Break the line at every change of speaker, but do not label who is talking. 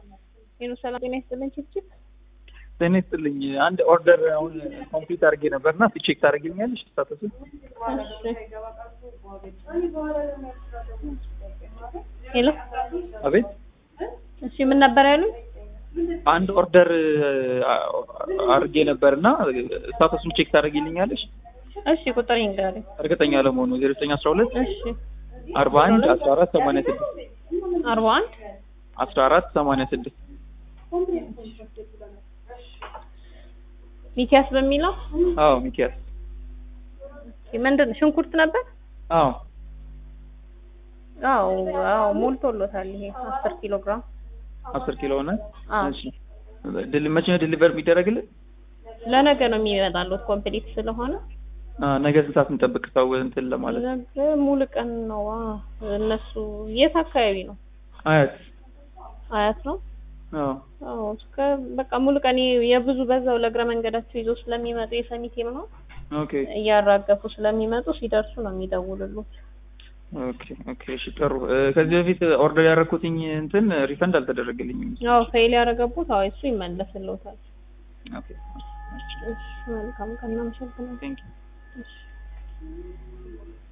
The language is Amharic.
ሄሎ ሰላም ጤና ይስጥልን ችፕችፕ
ጤና ይስጥልኝ። አንድ ኦርደር አሁን ኮምፕሊት አድርጌ ነበርና ቼክ ታደርግልኛለሽ? ስታተሱ
ሄሎ
አቤት።
እሺ ምን ነበር ያሉኝ?
አንድ ኦርደር አድርጌ ነበርና ስታተሱን ቼክ ታደርግልኛለሽ?
እሺ ቁጥር ይንገረኝ።
እርግጠኛ ለመሆኑ ዜሮ ዘጠኝ አስራ ሁለት
እሺ
አርባ አንድ አስራ አራት ሰማንያ ስድስት
አርባ አንድ
አስራ አራት ሰማንያ ስድስት
ሚኪያስ በሚለው
አዎ ሚኪያስ
ምንድን ነው ሽንኩርት ነበር?
አዎ
አዎ አዎ ሞልቶሎታል። ይሄ አስር ኪሎ ግራም
አስር ኪሎ ሆነ።
አዎ
እሺ ድል መቼ ነው ዲሊቨር የሚደረግልን?
ለነገ ነው የሚመጣሉት ኮምፕሊት ስለሆነ
አ ነገ ስንት ሰዓት እንጠብቅ? ሰው እንትን ለማለት
ነገ ሙሉ ቀን ነው። አ እነሱ የት አካባቢ ነው?
አያት
አያት ነው።
አዎ
አዎ እስከ በቃ ሙሉ ቀን የብዙ በዛው ለእግረ መንገዳቸው ይዞ ስለሚመጡ የሰሚቴም ነው
ኦኬ
እያራገፉ ስለሚመጡ ሲደርሱ ነው የሚደውሉሉት።
ኦኬ ኦኬ እሺ ጥሩ እ ከዚህ በፊት ኦርደር ያደረኩትኝ እንትን ሪፈንድ አልተደረገልኝም።
አዎ ፌል ያደረገቡት አዎ እሱ ይመለስልዎታል።
ኦኬ
እሺ መልካም ቀን እናመሰግናለን።
ቴንክ ዩ
እሺ